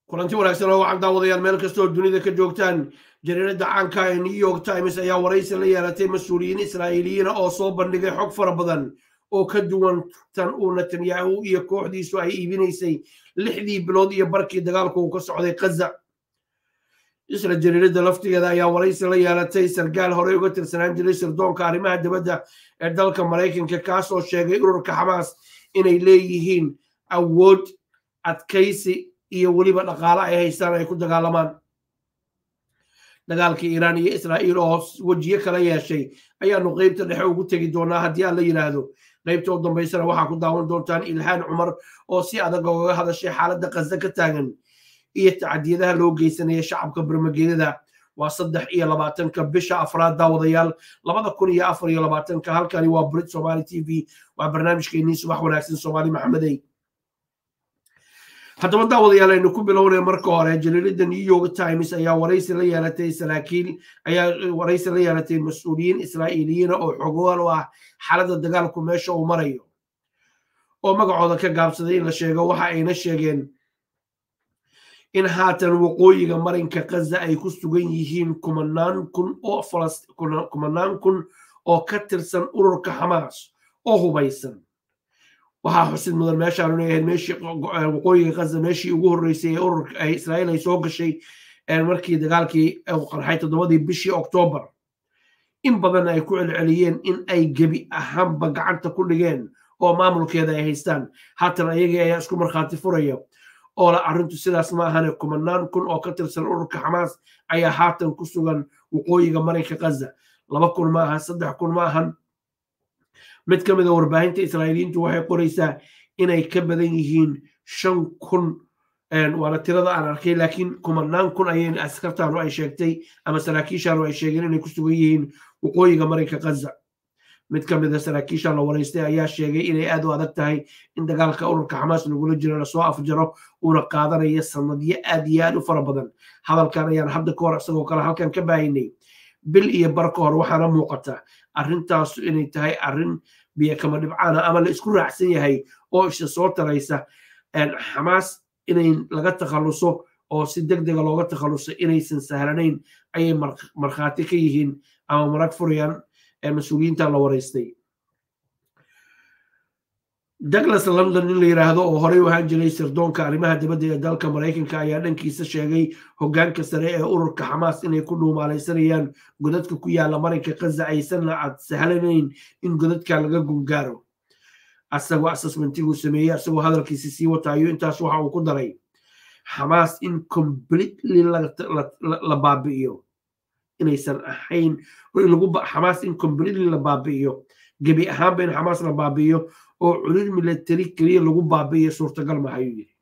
kulanti wanaagsan oo wacan daawadayaal meel kastoo dunida ka joogtaan jariiradda caanka ee new york times ayaa waraysi la yeelatay mas-uuliyiin israa'iiliyiina oo soo bandhigay xog fara badan oo ka duwan tan uu netanyahu iyo kooxdiisu ay iibinaysay lixdii bilood iyo barkii dagaalku uu ka socday kaza isla jariiradda laftigeeda ayaa waraysi la yeelatay sarkaal horey uga tirsanaan jiray sirdoonka arrimaha dibadda ee dalka maraykanka kaasoo sheegay ururka xamaas inay leeyihiin awood adkaysi iyo weliba dhaqaale ay haystaan ay ku dagaalamaan dagaalkii iiraan iyo israa'iil oo wejiyo kala yeeshay ayaanu qeybta dhexe ugu tegi doonaa haddii aan la yidhaahdo qaybta u dambaysana waxaa ku daawan doontaan ilhaan cumar oo si adag ogaga hadashay xaaladda qasda ka taagan iyo tacadiyadaha loo geysanaya shacabka bermageedada waa saddex iyo labaatanka bisha afraad daawadayaal labada kun iyo afar iyo labaatanka halkani waa brit somali t v waa barnaamijkeenii subax wanaagsan soomaali maxamedey haddaba daawadayaal aynu ku bilownay marka hore jariiradda new york times ayaa waraysi la yeelatay saraakiil ayaa waraysi la yeelatay mas-uuliyiin israa'iiliyiina oo xogogaal u ah xaaladda dagaalku meesha uu marayo oo magacooda ka gaabsaday in la sheego waxa ayna sheegeen in haatan waqooyiga marinka kaza ay ku sugan yihiin kumanaan kun oo kumanaan kun oo ka tirsan ururka xamaas oo hubaysan waxaa xusid mudan meeshaanu leeyahay meeshii waqooyiga kaza meeshii ugu horreysay ee ururka israa'iil ay soo gashay markii dagaalkii qarxay toddobadii bishii oktoobar in badan ay ku celceliyeen in ay gebi ahaanba gacanta ku dhigeen oo maamulkeeda ay haystaan haatan ayagii ayaa isku markhaati furaya oo la arrintu sidaas ma ahane kumanaan kun oo ka tirsan ururka xamaas ayaa haatan ku sugan waqooyiga marinka kaza laba kun ma ahan saddex kun ma ahan mid ka mida warbaahinta israa'iiliyiintu waxay qoraysaa inay ka badan yihiin shan kun waana tirada aan arkay laakiin kumanaan kun ayay askartaanu ay sheegtay ama saraakiishaanu ay sheegeen inay ku sugan yihiin waqooyiga marinka kaza mid ka mida saraakiisha la waraystay ayaa sheegay inay aad u adag tahay in dagaalka ururka xamaas lagula jiro lasoo afjaro uuna qaadanaya sanadyo aad iyo aad u fara badan hadalkan ayaan hadda ka hor isagoo kale halkan ka baahinay bil iyo bar ka hor waxaana muuqata arrintaasu inay tahay arrin biyo kama dhibcaana ama la isku raacsan yahay oo isha soo taraysa xamaas inay laga takhalluso oo si deg dega looga takhalluso inaysan sahlanayn ayay markhaati ka yihiin ama marag furayaan mas-uuliyiinta la waraystay douglas london in la yidhaahdo oo horey u ahaan jiray sirdoonka arrimaha dibadda ee dalka maraykanka ayaa dhankiisa sheegay hoggaanka sare ee ururka xamaas inay ku dhuumaalaysanayaan godadka ku yaala marinka kaza aysanna ad sahlanayn in godadka laga gungaaro asagoo assessmentiguu sameeyey asagoo hadalkiisi sii wataayo intaas waxa uu ku daray xamaas in completely la baabi'iyo inaysan ahayn xamaas in completely la baabi'iyo gebi ahaanba in xamaas la baabi'iyo oo culir milatari keliya lagu baabi'iyo suurtagal ma ayuu yidhi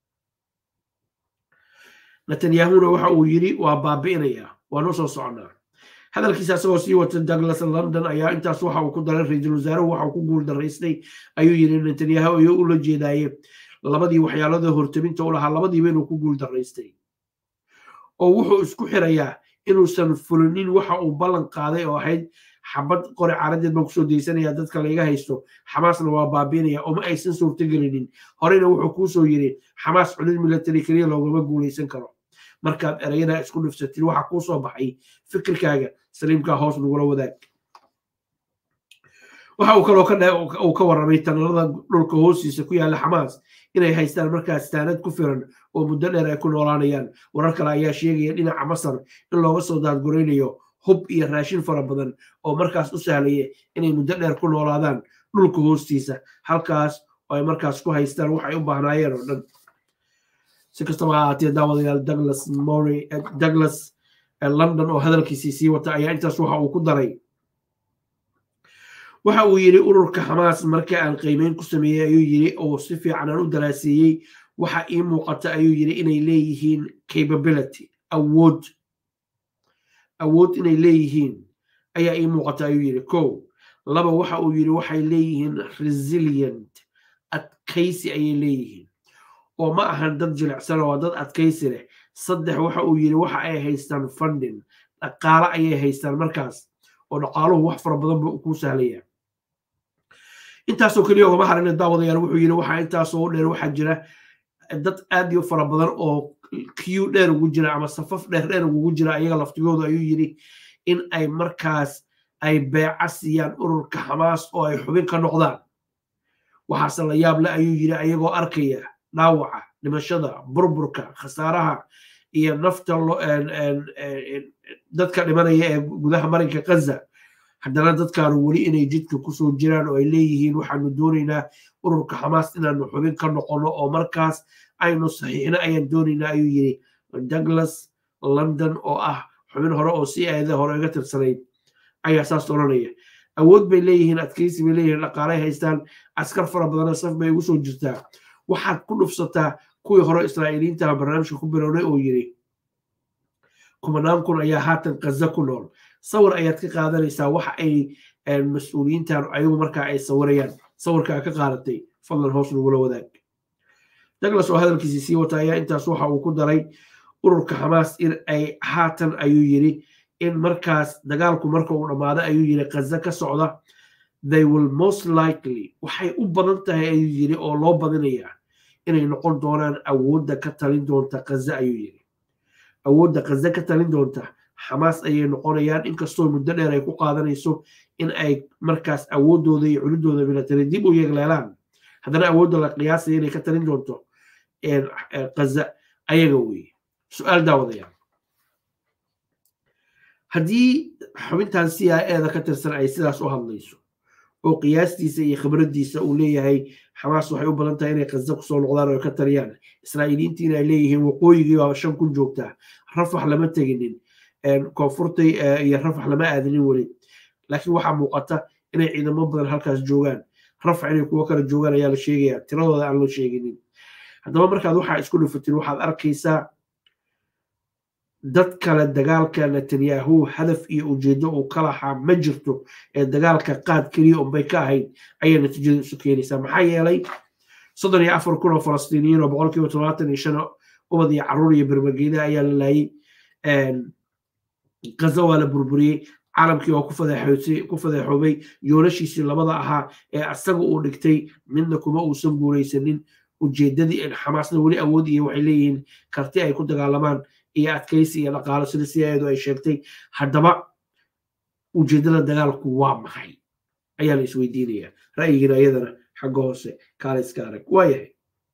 netanyahuna waxa uu yidhi waa baabi'inayaa waanu soo soconaa hadalkiisa asagoo sii wata douglas london ayaa intaas waxa uu ku daray ra-iisul wasaaruhu waxa uu ku guul daraystay ayuu yidhi netanyahu ayuu ula jeedaaye labadii waxyaalada hortaminta u lahaa labadiiba inuu ku guul daraystay oo wuxuu isku xirayaa inuusan fulinin waxa uu ballan qaaday oo ahayd xabad qori caaradeed baan kusoo daysanaya dadka layga haysto xamaasna waa baabiinaya oo ma aysan suurtagelinin horeyna wuxuu kuusoo yidhi xamaas culid milatary keliya loogama guulaysan karo markaad ereyada isku dhifsatid waxa kuu soo baxay fikirkaaga saliimkaa hoos nagula wadaag waxa uu kaloo uu ka warramay tanalada dhulka hoostiisa ku yaalla xamaas inay haystaan markaas taanad ku filan oo muddo dheer ay ku noolaanayaan warar kale ayaa sheegaya dhinaca masar in looga soo daadguraynayo hub iyo raashin fara badan oo markaas u sahlaya inay muddo dheer ku noolaadaan dhulka hoostiisa halkaas oo ay markaas ku haystaan waxay u baahnaayeen oo dhan si kastaba ha ahaatee daawadayaal douglas mory douglas london oo hadalkiisii sii wata ayaa intaas waxa uu ku daray waxa uu yidhi ururka xamaas marka aan qiimeyn ku sameeyey ayuu yidhi oo si fiican aan u daraaseeyey waxa ii muuqata ayuu yidhi inay leeyihiin capability awood awood inay leeyihiin ayaa ii muuqata ayuu yidhi ko laba waxa uu yidhi waxay leeyihiin resilient adkaysi ayay leeyihiin oo ma ahan dad jilicsan oo dad adkaysi leh saddex waxa uu yidhi waxa ay haystaan funding dhaqaale ayay haystaan markaas oo dhaqaaluhu wax fara badan buu kuu sahlaya intaasoo keliya ugama harina daawadayaal wuxuu yidhi waxaa intaasoo dheer waxaa jira dad aad iyo fara badan oo q dheer ugu jira ama safaf dheer dheer ugu jira ayaga laftigoodu ayuu yidhi in ay markaas ay beeca siiyaan ururka xamaas oo ay xubin ka noqdaan waxaase la yaab le ayuu yidhi ayagoo arkaya dhaawaca dhimashada burburka khasaaraha iyo nafta dadka dhimanaya ee gudaha marinka kaza haddana dadkaanu weli inay jidka kusoo jiraan oo ay leeyihiin waxaanu doonaynaa ururka xamaas inaanu xubin ka noqono oo markaas aynu saxiixna ayaan doonaynaa ayuu yidhi douglas london oo ah xubin hore oo si aada hore iga tirsanayd ayaa saas odhanaya awood bay leeyihiin adkaysi bay leeyihiin dhaqaalay haystaan askar fara badana saf bay ugu soo jirtaa waxaad ku dhufsataa kuwii hore israa'iiliyiinta barnaamijka ku bilownay oo yidhi kumanaan kun ayaa haatan kaza ku nool sawir ayaad ka qaadanaysaa waxa ay mas-uuliyiintan ayagu markaa ay sawirayaan sawirka ka qaadatay fadlan hoos nagula wadaag douglas oo hadalkiisii sii wata ayaa intaas waxa uu ku daray ururka xamaas in ay haatan ayuu yidhi in markaas dagaalku marka uu dhammaado ayuu yidhi kaza ka socda they will most likely waxay u badan tahay ayuu yidhi oo loo badinayaa inay noqon doonaan awoodda ka talin doonta kaza ayuu yidhi awoodda kaza ka talin doonta xamaas ayay noqonayaan inkastoo muddo dheer ay ku qaadanayso in ay markaas awooddooda iyo culidooda milatari dib u yeegleelaan haddana awoodda la qiyaasaya inay ka talin doonto kaza ayaga weeye su-aal daawadayaa haddii xubintan c i eda ka tirsan ay sidaas u hadlayso oo qiyaastiisa iyo khibraddiisa uu leeyahay xamaas waxay u badan tahay inay kaza kusoo noqdaan oo ka taliyaan israa'iiliyiintiina ay leeyihiin waqooyigii baa shan kun joogtaa rafax lama teginin koonfurtay iyo rafax lama aadinin weli laakiin waxaa muuqata inay ciidamo badan halkaas joogaan rafax inay kuwo kale joogaan ayaa la sheegaya tiradooda aan la sheeginin haddaba markaad waxaa isku dhufatin waxaad arkaysaa dad kale dagaalka netanyahu hadaf iyo ujeedo uu ka lahaa ma jirto ee dagaalka qaad keliya unbay ka ahayd ayay natiijada isu keenaysaa maxaa yeelay soddon iyo afar kun oo falastiiniyiin oo boqolkiiba todobaatan iyo shan ubad iyo caruur iyo bermageeda ayaa la laayay gaza waa la burburiyey caalamkii oo ku fadeexoobay yoolashiisii labada ahaa ee asaga uu dhigtay midna kuma uusan guulaysanin ujeedadii xamaasna weli awood iyo waxay leeyihiin karti ay ku dagaalamaan iyo adkaysi iyo dhaqaalo sida siyaedu ay sheegtay haddaba ujeedada dagaalku waa maxay ayaa la isweydiinaya ra'yigiina iyadana xagga hoose kaaliska arag waayahay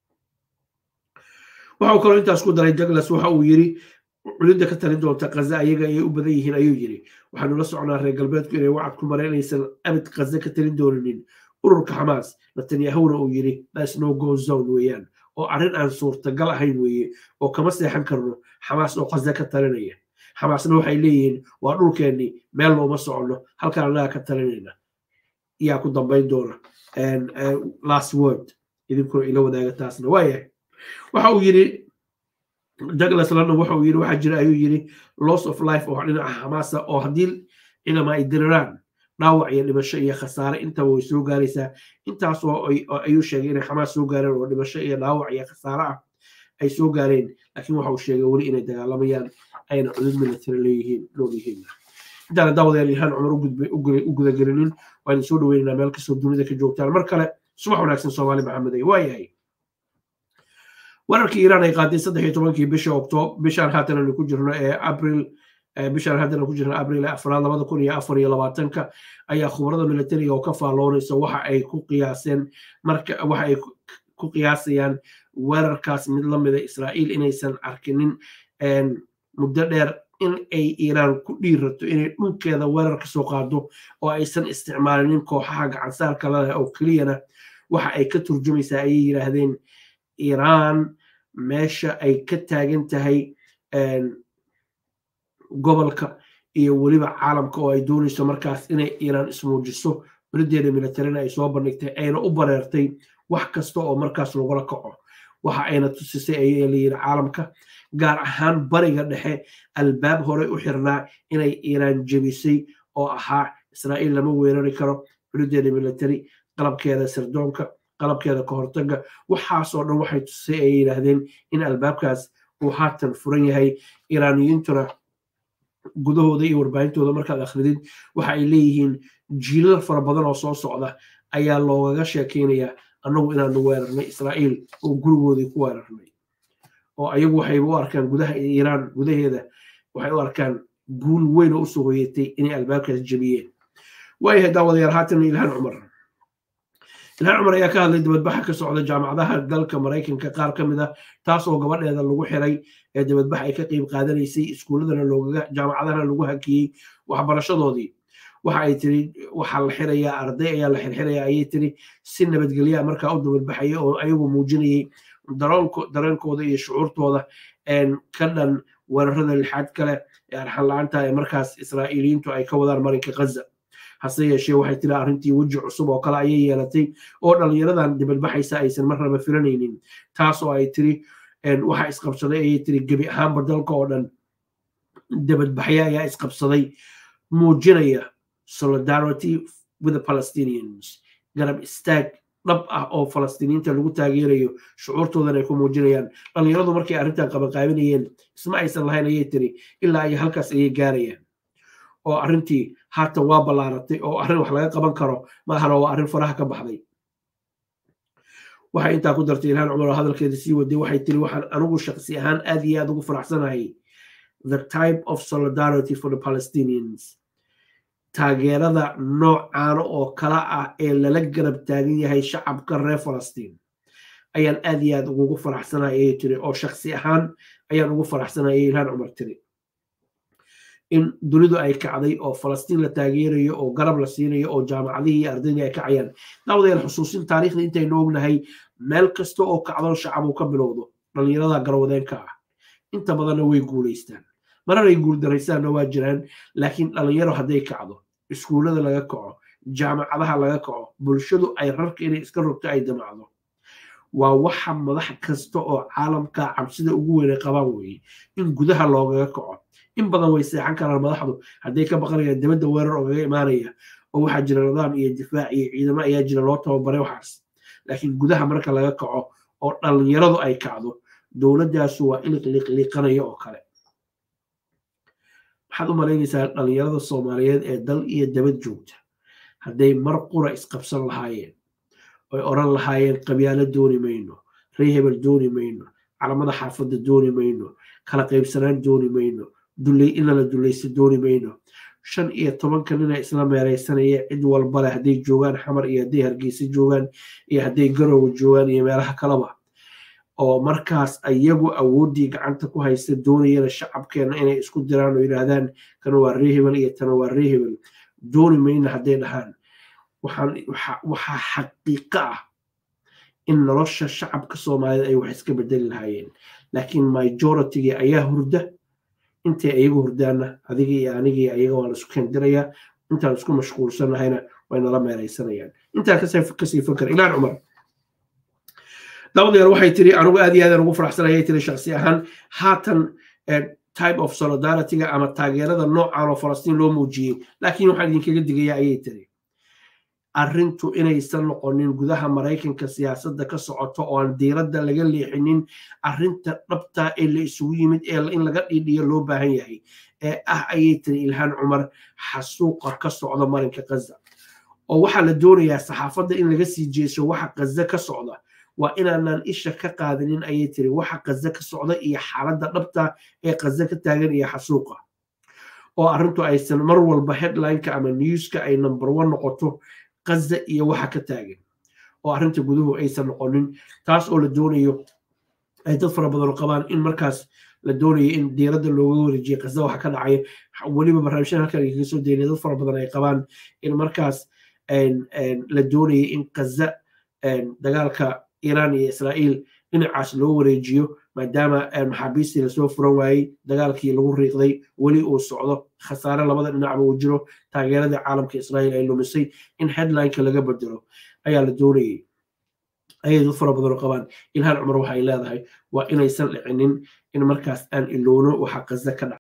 waxa uu kaloo intaas ku daray douglas waxa uu yidhi culidda ka talin doonta kaza ayaga ayay u badan yihiin ayuu yidhi waxaanu la soconaa reer galbeedku inay wacad ku mareen inaysan abid kaza ka talin dooninin ururka xamaas netanyahuna uu yidhi thats no go zone weeyaan oo arrin aan suurtagal ahayn weeye oo kama seexan karno xamaas oo kaza ka talinaya xamaasna waxay leeyihiin waa dhulkeennii meel looma soconno halkaan annaga ka talinayna yaa ku dambayn doona last word idinkuna ila wadaaga taasna waayahay waxa uu yidhi douglas london waxa uu yidhi waxaa jira ayuu yidhi loss of life oo dhinaca xamaasa oo haddii cinama ay diriraan dhaawac iyo dhimasho iyo khasaare intaba way soo gaaraysaa intaas oo ayuu sheegay inay xamaas soo gaareen oo dhimasho iyo dhaawac iyo khasaare ah ay soo gaareen laakiin waxa uu sheegay weli inay dagaalamayaan ayna cudud military leeyihiin nool yihiin intaana daawadayaal yahaan cumar u gudagelinin waanu soo dhaweynaynaa meel kastoo dunida ka joogtaan mar kale subax wanaagsan soomaali maxamed ay waayahay wararkii iiraan ay qaaday saddex iyo tobankii bisha octoob bishaan haatan aynu ku jirno ee abril bishaan haatan ku jirno abril afraad labada kun iyo afar iyo labaatanka ayaa khubarada militariga oo ka faalloonaysa waxa ay ku qiyaaseen marka waxa ay ku qiyaasayaan weerarkaas mid la mida israa'iil inaysan arkinin muddo dheer in ay iiraan ku dhiirato inay dhulkeeda weerar ka soo qaado oo aysan isticmaalinin kooxaha gacansaarka laleh oo keliyana waxa ay ka turjumaysaa ayay yidhaahdeen iiraan meesha ay ka taagan tahay gobolka iyo weliba caalamka oo ay doonayso markaas inay iiraan ismuujiso culadeeda militarina ay soo bandhigtay ayna u bareertay wax kasta oo markaas lagula kaco waxa ayna tusisay ayaa layidhi caalamka gaar ahaan bariga dhexe albaab horey u xirnaa inay iiraan jebisay oo ahaa israa'iil lama weerari karo culadeeda military qalabkeeda sirdoonka qalabkeeda ka hortaga waxaasoo dhan waxay tusay ay yidhaahdeen in albaabkaas uu haatan furan yahay iiraaniyiintuna gudahooda iyo warbaahintooda markaad akhridid waxa ay leeyihiin jiilal fara badan oo soo socda ayaa loogaga sheekaynayaa annagu inaanu weerarnay israa'iil oo gurigoodii ku weerarnay oo ayagu waxay u arkaan gudaha iiraan gudaheeda waxay u arkaan guul weyn oo usoo hoyatay inay albaabkaas jebiyeen waayahay daawadayaal haatan ilhaan cumar ilhaan cumar ayaa ka hadlay dibadbaxa ka socda jaamacadaha dalka maraykanka qaar ka mid ah taas oo gabadheeda lagu xiray ee dibadbax ay ka qeyb qaadanaysay iskuulladana loogaga jaamacadahana lagu hakiyey waxbarashadoodii waxa ay tiri waxaa la xirayaa arday ayaa la xirxiraya ayay tiri si nabadgelyaa markaa u dibadbaxaya oo ayagu muujinayay dareenkooda iyo shucuurtooda ka dhan weerarada lixaad kale ee arxan la-aanta ee markaas israa'iiliyiintu ay ka wadaan marinka ghaza hase yeeshee waxay tiri arrintii weji cusub oo kale ayay yeelatay oo dhallinyaradan dibadbaxaysa aysan marnaba filanaynin taas oo ay tiri waxa isqabsaday ayay tiri gebi ahaanba dalka oo dhan dibadbaxya ayaa isqabsaday muujinaya solidarity with the palestinians garab istaag dhab ah oo falastiiniinta lagu taageerayo shucuurtoodan ay ku muujinayaan dhallinyaradu markay arrintan qabanqaabinayeen isma aysan lahayn ayay tiri ilaa ay halkaas ayay gaarayaan oo arrintii haatan waa ballaaratay oo arrin wax laga qaban karo maahana waa arrin faraha ka baxday waxay intaa ku dartay ilhaan cumar oo hadalkeeda sii waday waxay tiri waxaan anigu shaqsi ahaan aad iyo aad ugu faraxsanahay the type of solidarity for the palestinians taageerada noocaana oo kala ah ee lala garab taagan yahay shacabka reer falastiin ayaan aad iyo aad ugu faraxsanahay ayay tiri oo shaksi ahaan ayaan ugu faraxsanahay ayay ilhaan cumar tiri in dunidu ay kacday oo falastiin la taageerayo oo garab la siinayo oo jaamacadihii iyo ardaydii ay kacayaan daawadayaal xusuusin taariikhda intaynu ognahay meel kasta oo kacdo shacab uu ka bilowdo dhallinyarada garwadeenka ah inta badanna way guulaystaan mararay guuldaraysaanna waa jiraan laakiin dhallinyaro hadday kacdo iskuullada laga kaco jaamacadaha laga kaco bulshadu ay rarka inay iska rogto ay damacdo waa waxa madax kasta oo caalamka cabsida ugu weynay qabaan weeye in gudaha loogaga kaco in badan way seexan karaan madaxdu hadday ka baqanayaan dibadda weerar oogaga imaanaya oo waxaa jira nidaam iyo difaac iyo ciidamo ayaa jira loo tababaray waxaas laakiin gudaha marka laga kaco oo dhallinyaradu ay kacdo dowladdaasu waa iliqliqliqanaya oo kale maxaad u malaynaysaa dhallinyarada soomaaliyeed ee dal iyo dabad joogta hadday mar qura isqabsan lahaayeen oy oran lahaayeen qabyaalo dooni mayno ree hebel dooni mayno calamada xaafadda dooni mayno kala qaybsanaan dooni mayno inala dulaysta dooni mayno shan iyo tobanka nina isla meeraysanaya cid walba leh hadday joogaan xamar iyo hadday hargeysa joogaan iyo hadday garowa joogaan iyo meelaha kaleba oo markaas ayagu awooddii gacanta ku haysta doonayana shacabkeenna inay isku diraan oo yidhaahdaan kana waa ree hebel iyo tana waa ree hebel dooni mayna hadday dhahaan waxaa xaqiiqo ah in nolosha shacabka soomaaliyed ay wax iska bedeli lahaayeen laakiin majoritygii ayaa hurda intay ayagu hurdaana adiga iyo anigii ayaga waa laisku kendirayaa intaan isku mashquulsanahayna way nala meeraysanayaan intaa kasii fakar ilaan cumar dabadeer waxay tiri anigu aad iyo aadaan ugu faraxsanayay tiri shaksi ahaan haatan type of solidarityga ama taageerada noocan oo falastiin loo muujiyey laakiin waxaan idinkaga digayaa ayay tiri arrintu inaysan noqonin gudaha maraykanka siyaasadda ka socoto oo aan diiradda laga leexinin arrinta dhabta ee la isugu yimid ee in laga dhiidhiyo loo baahan yahay ee ah ayay tiri ilhaan cumar xasuuqa ka socda marinka ghaza oo waxaa la doonayaa saxaafadda in laga sii jeeso waxa ghaza ka socda waa inaanaan isha ka qaadinin ayay tiri waxa ghaza ka socda iyo xaaladda dhabta ee ghaza ka taagan iyo xasuuqa oo arrintu aysan mar walba headlineka ama newska ay number one noqoto ghaza iyo waxa ka taagan oo arrinta guduhu aysan noqonin taas oo la doonayo ay dad fara badan qabaan in markaas la doonayo in diiradda looga wareejiyo ghaza waxa ka dhacaya weliba barnaamijyada halkan kaga soo deynaya dad fara badan ay qabaan in markaas la doonayo in ghaza dagaalka iiraan iyo israa'iil dhinacaas loo wareejiyo maadaama maxaabiistii lasoo furan waayey dagaalkii lagu riiqday weli uu socdo khasaare labada dhinacba uu jiro taageeradii caalamka israa'iil ay lumisay in headlineka laga bedelo ayaa la doonayay ayay dad fara badan qabaan ilhaan cumar waxay leedahay waa inaysan dhicinin in markaas aan ilowno waxa ghaza ka dhaca